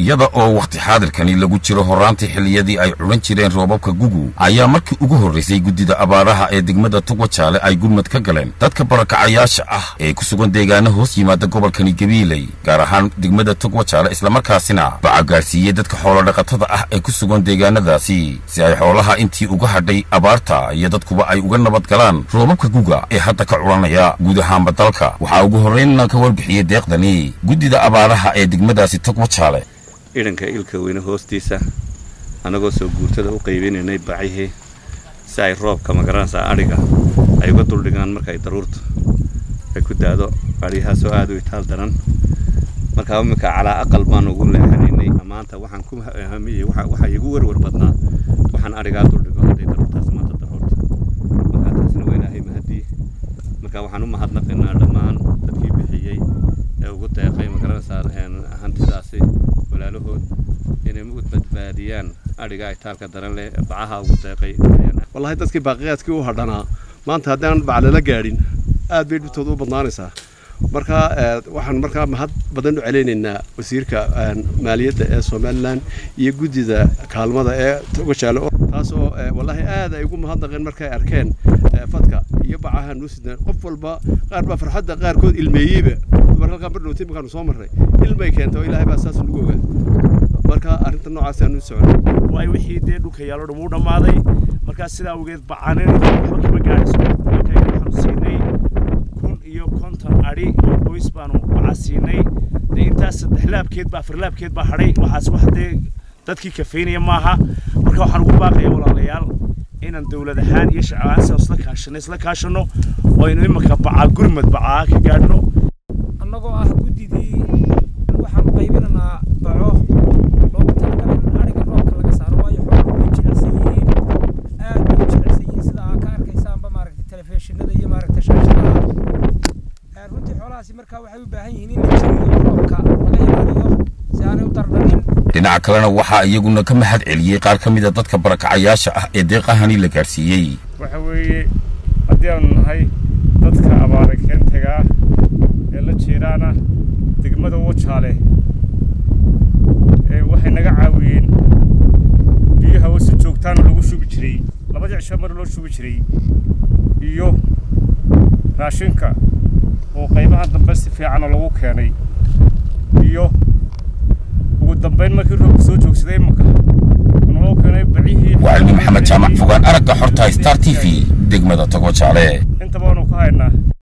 iyada oo wakhti xaadirkani lagu jiro horraantii xilliyadii ay culan jireen roobabka gugu ayaa markii ugu horraysay guddida abaaraha ee degmada tugwajaale ay gurmad ka galeen dadka barakacayaasha ah ee ku sugan deegaano hoos yimaada gobolkani gabiiley gaar ahaan degmada tugwajaale islamarkaasina baca gaadhsiiyey dadka xoolodhaqatada ah ee ku sugan deegaanadaasi si ay xoolaha intii uga hadhay abaarta iyo dadkuba ay uga nabad galaan roobabka guga ee hadda ka culanaya guud ahaanba dalka waxaa ugu horraynna ka warbixiyey deeqdani guddida abaaraha ee degmadaasi tugwajaale idhanka ilka weyne hoostiisa annagoo soo guurtada u qaybinaynay bacihii si ay roobka magaranaysaa adhiga ay uga duldhigaan marka ay daruurta ay ku daado adhiyahaasoo aad u itaal daran markaa imminka calaa aqal baan ugu leexanaynay maanta waxaan ku hamiyey waxaa igu werwer badnaa waxaan adhigaa duldhigo hadday daruurtaas maanta daruurta markaa taasina waa ilaahay mahadii marka waxaan u mahadnaqaynaa dhammaan dadkii bixiyey ee ugu deeqay magaranaysaa hantidaasi walaalahood inay u badbaadiyaan adhiga itaalka daran leh bacaha ugu deeqay wallahi dadkii baaqiyaadkii u hadhanaa maanta haddaan bac lala gaadhin aad bay dhibtooda u badnaanaysaa marka waxaan markaa mahad badan u celaynaynaa wasiirka maaliyadda ee somalilan iyo guddida kaalmada ee togajaale taasoo wallaahi aad ay ugu mahadnaqeen markay arkeen fadka iyo bacaha nuu sidnaan qof walba qaar baa farxadda qaarkood ilmeeyeyba dumar halkaan bardhowtay markaanu soo marray ilmay keentay oo ilaahay baa saas nagu ogaa marka arrinta noocaas aanu soconay waay wixii dee dhulka yaalo dhan wuu dhammaaday markaa sidaa awgeed bacanin waxba kama gaadhayso marka waxaanu siinay kun iyo konton adhi oo qoys baanu baca siinay dee intaas saddex laabkeed baa afar laabkeed baa hadhay waxaas wax dee dadkii kafaynaya maaha marka waxaan ugu baaqaya walaalayaal inaan dowlad ahaan iyo shacab ahaan sidaa isla kaashano isla kaashano oo aynu imanka bacaa gurmad bacaa ka gaadhno annagoo ah guddidii waxaanu qaybinaynaa baco loogu talagalay in adhiga roobka laga saaro waayo xooluhu way jilicsan yihiin aad bay u jilicsan yihiin sida aa ka arkaysaanba maaragtay telefishinada iyo maaragtay shaashadaha runtii xoolahaasi markaa waxay u baahan yihiin in la jiriyo roobka laga ilaaliyo si aanay u dardhanin dhinaca kalena waxaa iyaguna ka mahad celiyey qaar ka mida dadka barakacayaasha ah ee deeqahani la gaadhsiiyey waxa weeye haddii aanu nahay dadka abaara keentaga ah ee la jeeraana degmada wajaale ee waxay naga caawiyeen biyaha oo si joogtaana lagu shubi jiray labadii cisho mar loo shubi jiray iyo raashinka oo qaybaha dambe si fiicana lagu keenay iyo ugu dambayn markii roobka soo joogsaday imanka naloo keenay bacihii waa cilmi maxamed jaamac fogaan aragga xorta star t v degmada togwajaale intaba waanu ka haynaa